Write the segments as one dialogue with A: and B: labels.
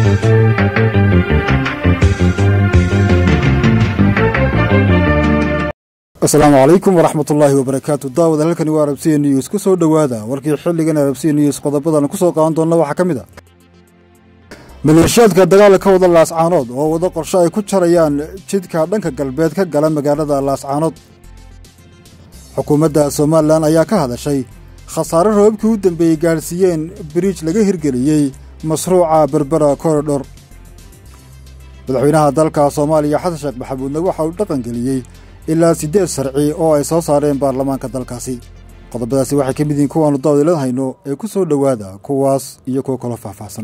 A: asalaamu calaykum waraxmat ullaahi wabarakaatu daawada halkani waa arabsiya news ku soo dhowaada warkii xilligan arabsiya news qodobadan ku soo qaadan doonna waxaa ka mid a maleeshiyaadka dagaala ka wada laascaanood oo wada qorsho ay ku jarayaan jidka dhanka galbeed ka gala magaalada laascaanood xukuumadda somalilan ayaa ka hadashay khasaare roobabkii u dambeeyey gaadhsiiyeen biriij laga hirgeliyey mashruuca berbera koridhor madaxweynaha dalka soomaaliya xasan sheekh maxamuudna waxa uu dhaqangeliyey ilaa siddeed sharci oo ay soo saareen baarlamaanka dalkaasi qodobadaasi waxay ka mid yihiin kuwaannu daawadilan hayno ee ku soo dhowaada kuwaas iyo kuwo kaloo faahfaahsan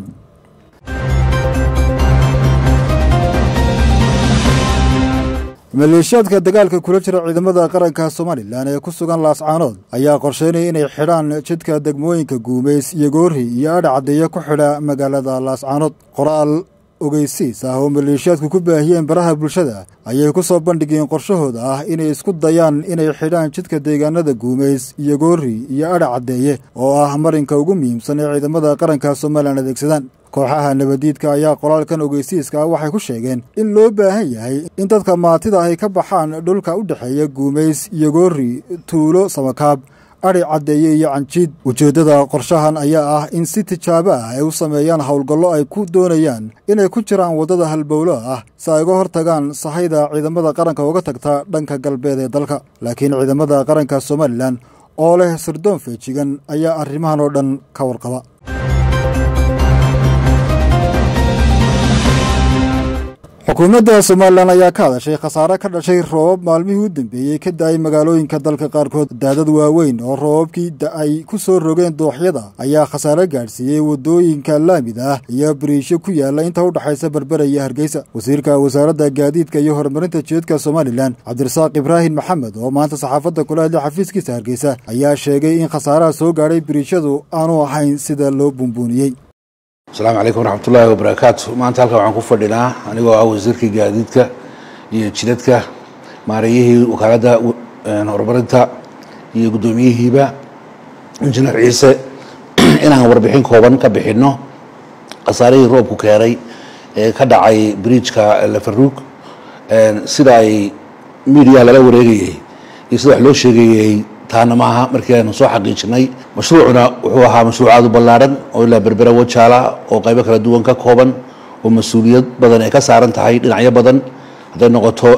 A: maleeshiyaadka dagaalka kula jira ciidamada qaranka somalilan ee ku sugan laascaanood ayaa qorsheynaya inay xidhaan jidka degmooyinka guumays iyo goori iyo adha caddeeya ku xidha magaalada laascaanood qoraal ogeysiis ah oo maleeshiyaadku ku baahiyeen baraha bulshada ayay ku soo bandhigeen qorshahooda ah inay isku dayaan inay xidhaan jidka deegaanada guumays iyo goori iyo adha caddeeye oo ah marinka ugu muhiimsan ee ciidamada qaranka somalilan adeegsadaan kooxaha nabadiidka ayaa qoraalkan ogeysiiska ah waxay ku sheegeen in loo baahan yahay in dadka maatida ay ka baxaan dhulka u dhexeeya guumays iyo goori tuulo samakaab adhi caddeeye iyo canjiid ujeeddada qorshahan ayaa ah in si tijaabo ah ay u sameeyaan howlgallo ay ku doonayaan inay ku jiraan waddada halbowlo ah si ay uga hortagaan sahayda ciidamada qaranka uga tagta dhanka galbeed ee dalka laakiin ciidamada qaranka somalilan oo leh sirdoon feejigan ayaa arrimahan oo dhan ka warqaba xukuumadda somalilan ayaa ka hadashay khasaare ka dhashay roobab maalmihii u dambeeyey ka da-ay magaalooyinka dalka qaarkood daadad waaweyn oo roobabkii da-ay ku soo rogeen dooxyada ayaa khasaare gaadhsiiyey waddooyinka laamid ah iyo bariisho ku yaalla inta u dhexaysa berbera iyo hargeysa wasiirka wasaaradda gaadiidka iyo horumarinta jeedka somalilan cabdirasaaq ibraahim maxamed oo maanta saxaafadda kula hadlay xafiiskiisa hargeysa ayaa sheegay in khasaaraha soo gaadhay bariishadu aanu ahayn sida loo buunbuuniyey
B: asalaamu calaykum waraxmatullaahi wabarakaatu maanta halkan waxaan ku fadhinaa anigoo ah wasiirkii gaadiidka iyo jidadka maareeyihii wakaaladda horumarinta iyo guddoomiyihiiba injineer ciise inaan warbixin kooban ka bixinno khasaarihii roobku keenay ee ka dhacay bridjka lafaruug sida ay miidiyaha lala wareegayey iyo sida wax loo sheegayey taana maaha markii aynu soo xaqiijinay mashruucuna wuxuu ahaa mashruuc aada u ballaadhan oo ilaa berbera wajaala oo qaybo kala duwan ka kooban oo mas-uuliyad badan ay ka saaran tahay dhinacyo badan hadday noqoto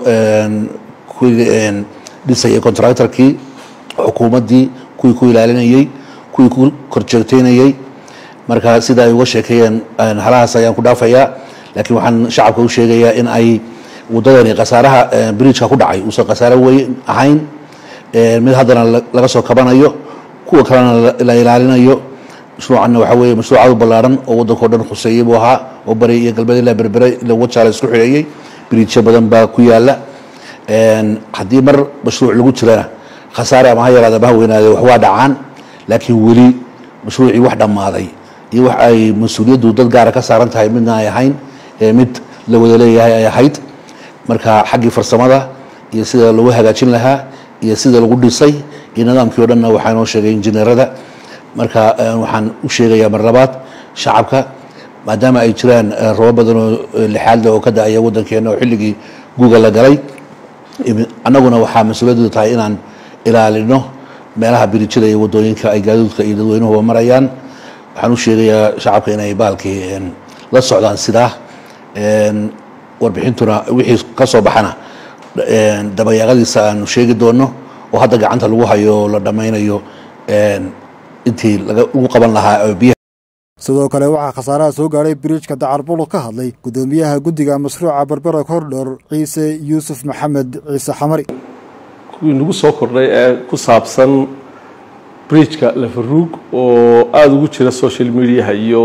B: kuwii dhisayay contractorkii xukuumaddii kuwii ku ilaalinayey kuwii ku korjeegteynayey marka sida ay uga sheekeeyeen halahaas ayaan ku dhaafayaa laakiin waxaan shacabka u sheegayaa in ay waddadani khasaaraha bridjka ku dhacay uusan khasaare weyn ahayn mid haddana laga soo kabanayo kuwa kalena la ilaalinayo mashruucanna waxaa weeye mashruuc aad u ballaaran oo waddanka o dhan khuseeyey buu ahaa oo bari iyo galbeed ilaa berbere ila wajaala isku xidheeyey biriijyo badan baa ku yaalla haddii mar mashruuc lagu jirana khasaare ama ha yaraada ama ha weynaade wax waa dhacaan laakiin weli mashruucii wax dhammaaday iyo wax ay mas-uuliyaddu dad gaara ka saaran tahay midna ay ahayn mid la wada leeyahay ay ahayd marka xaggii farsamada iyo sida lagu hagaajin lahaa iyo sida lagu dhisay iyo nidaamkii o dhanna waxaa inoo sheegay injineerada marka waxaan u sheegayaa mar labaad shacabka maadaama ay jiraan robo badan oo lixaadle oo ka da-aya waddankeena oo xilligii guuga la galay annaguna waxaa mas-uuliyaddu tahay inaan ilaalino meelaha birijada iyo waddooyinka ay gaadiidka iyo dadweynuhuba marayaan waxaan u sheegayaa shacabka inay baalkii la socdaan sidaa warbixintuna wixii ka soo baxana dabayaaqadiisa aanu sheegi doono oo hadda gacanta lagu hayo oo la dhammaynayo intii lagu qaban lahaa biyaha
A: sidoo kale waxaa khasaaraha soo gaadhay biriijka dacarbulu ka hadlay guddoomiyaha guddiga mashruuca berbera kordhor ciise yuusuf maxamed ciise xamari
C: kuwii nagu soo kordhay ee ku saabsan bridjka lafaruug oo aada ugu jira social mediaha iyo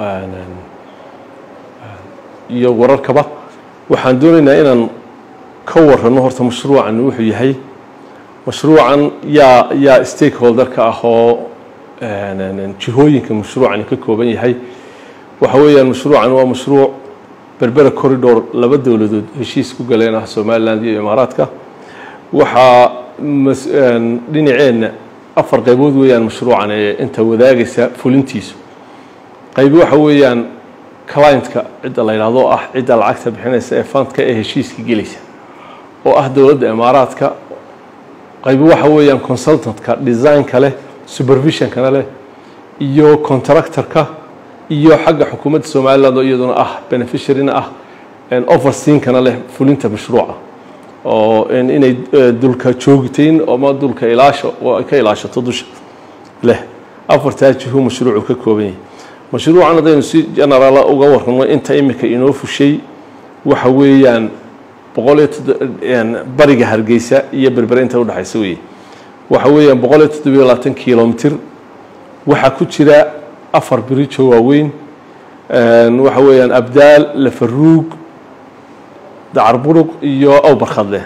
C: iyo wararkaba waxaan doonaynaa inaan ka warranno horta mashruucan wuxuu yahay mashruucan yaa yaa stakeholderka ah oo jihooyinka mashruucani ka kooban yahay waxa weeyaan mashruucan waa mashruuc berbera corridor laba dowladood heshiis ku galeen ah somaliland iyo imaaraadka waxaa dhinaceenna afar qaybood weeyaan mashruucan ee inta wadaagaysa fulintiisu qaybi waxa weeyaan clientka cidda la yidhahdo ah cidda lacagta bixinaysa ee fundka ee heshiiska gelaysa oo ah dowladda imaaraadka qaybo waxa weeyaan consultantka designka leh supervisionkana leh iyo contractorka iyo xagga xukuumadda somaliland oo iyaduna ah beneficiaryna ah overseankana leh fulinta mashruuca oo inay dulka joogtayn ama dulka ilaasho oo ay ka ilaashato dusha leh afartaa jihu mashruucu ka kooban yahay mashruucan haddaynu si generaal uga warramo inta imika inoo fushay waxa weeyaan boqol iyo bariga hargeysa iyo berbere inta udhexaysa weeye waxa weeyaan boqol iyo toddobiyo labaatan kilomitr waxaa ku jira afar birijo waaweyn waxa weeyaan abdaal lafaruug dacarburuq iyo awbarkhadleh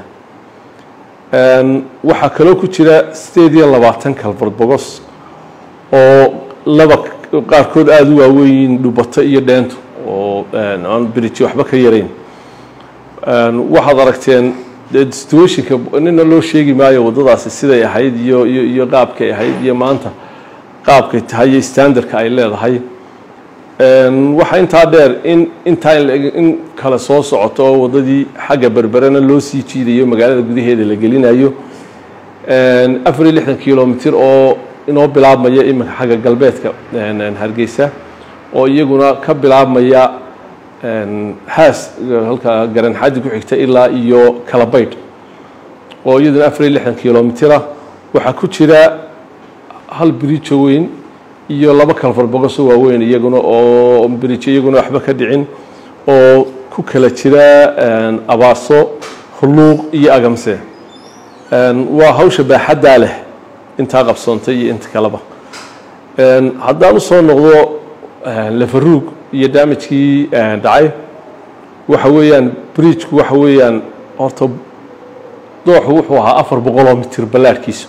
C: waxaa kaloo ku jira sideed iyo labaatan kalford bogos oo laba qaarkood aada u waaweyn dhubato iyo dheentu oo aan birijo waxba ka yarayn waxaad aragteen situationka nina loo sheegi maayo waddadaasi siday ahayd iyo iyo iyo qaabkay ahayd iyo maanta qaabkay tahay iyo standardka ay leedahay waxaa intaa dheer in intaa in kale soo socoto oo waddadii xagga berberena loo sii jiidayo magaalada gudaheeda la gelinayo afar iyo lixdan kilomitr oo inoo bilaabmaya iminka xagga galbeedka hargeysa oo iyaguna ka bilaabmaya haas halka garanxadi ku xigta ilaa iyo kalabaydh oo iyaduna afar iyo lixdan kilomitr ah waxaa ku jira hal birijo weyn iyo laba kalfar bogoso waaweyn iyaguna oo birijo iyaguna waxba ka dhicin oo ku kala jira abaaso hulluuq iyo agamse waa hawsha baaxaddaa leh intaa qabsoontay iyo inta kaleba haddaan usoo noqdo lafaruug iyo damajkii dhacay waxa weeyaan bridgeku waxa weeyaan horta dooxu wuxuu ahaa afar boqoloo mitir ballaarhkiisu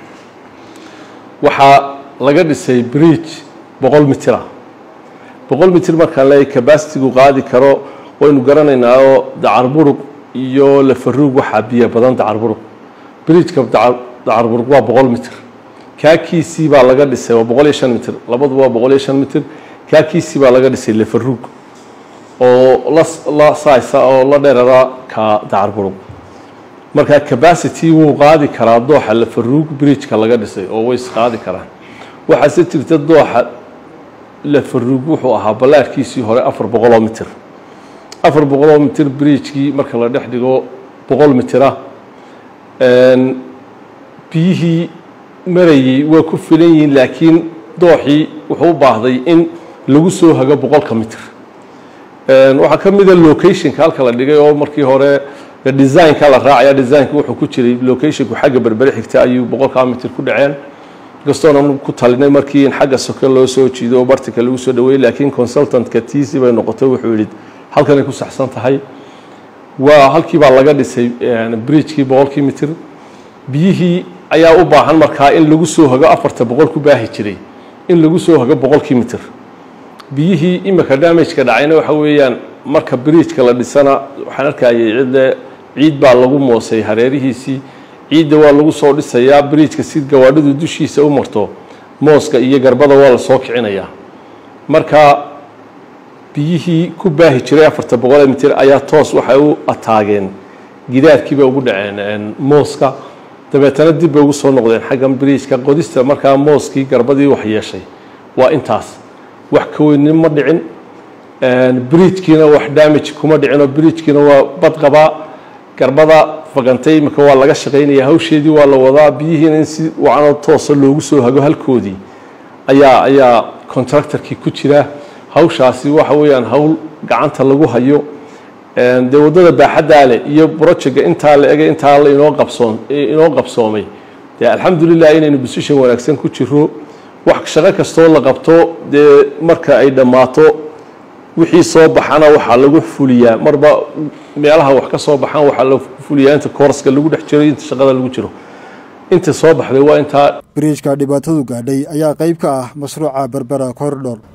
C: waxaa laga dhisay bridge boqol mitir ah boqol mitir markaan leeyahy cabasitigu qaadi karo waynu garanaynaa oo dacarburuq iyo lafaruug waxaa biyo badan dacarburuq bridgeka dacarburuq waa boqol mitir kaakiisii baa laga dhisay waa boqol iyo shan mitir labaduba waa boqol iyo shan mitir kaakiisii baa laga dhisay lafaruug oo la saaysa oo la dheerara ka dacarburuq marka cabacity wuu qaadi karaa dooxa lafaruug bridgeka laga dhisay oo way isqaadi karaan waxaase jirta dooxa lafaruug wuxuu ahaa ballaarhkiisii hore afar boqoloo mitir afar boqoloo mitir bridgekii marka la dhex dhigo boqol mitira biyihii marayey waa ku filan yihiin laakiin dooxii wuxuu u baahday in lagu soo hago boqolka mitir waxaa ka mida locationka halka la dhigay oo markii hore designka la raacaya designka wuxuu ku jiray locationku xagga berbere xigta ayuu boqolkaa mitir ku dhaceen kastoona ku talinay markii in xagga soke loo soo jiido oo bartika lagu soo dhaweeyey laakiin consultantka tiisi bay noqotay wuxuu yidhi halkanay ku saxsan tahay waa halkii baa laga dhisay bridgekii boqolkii mitir biyihii ayaa u baahan markaa in lagu soo hago afarta boqol ku baahi jiray in lagu soo hago boqolkii mitir biyihii imika damageka dhacayna waxa weeyaan marka bridgeka la dhisana waxaan arkayay cidle ciid baa lagu moosay hareerihiisii ciidda waa lagu soo dhisayaa bridgeka si gawaadhidu dushiisa u marto mooska iyo garbada waa la soo kicinayaa marka biyihii ku baahi jiray afarta boqolee mitir ayaa toos waxay u ataageen gidaarkiibay ugu dhaceen mooska dabeetana dib bay ugu soo noqdeen xaggan bridgeka qodista markaa mooskii garbadii wax yeeshay waa intaas wax ka weynin ma dhicin bridgekiina wax damage kuma dhicinoo bridgekiina waa bad qabaa garbada fagantay imika waa laga shaqaynaya hawsheedii waa la wadaa biyihiina in si wacanoo toosa loogu soo hago halkoodii ayaa ayaa contractorkii ku jira hawshaasi waxa weeyaan hawl gacanta lagu hayo dee waddada baaxaddaa leh iyo projectga intaa la egay intaa la inoo qabsoon inoo qabsoomay dee alxamdulilah inaynu position wanaagsan ku jiro wax shaqo kastoo la qabto dee marka ay dhammaato wixii soo baxana waxaa lagu fuliyaa marba meelaha wax ka soo baxaan waxaa la fuliyaa inta koorska lagu dhex jiro inta shaqada lagu jiro inta soo baxday waa intaa
A: biriijka dhibaatadu gaadhay ayaa qayb ka ah mashruuca berbera corridor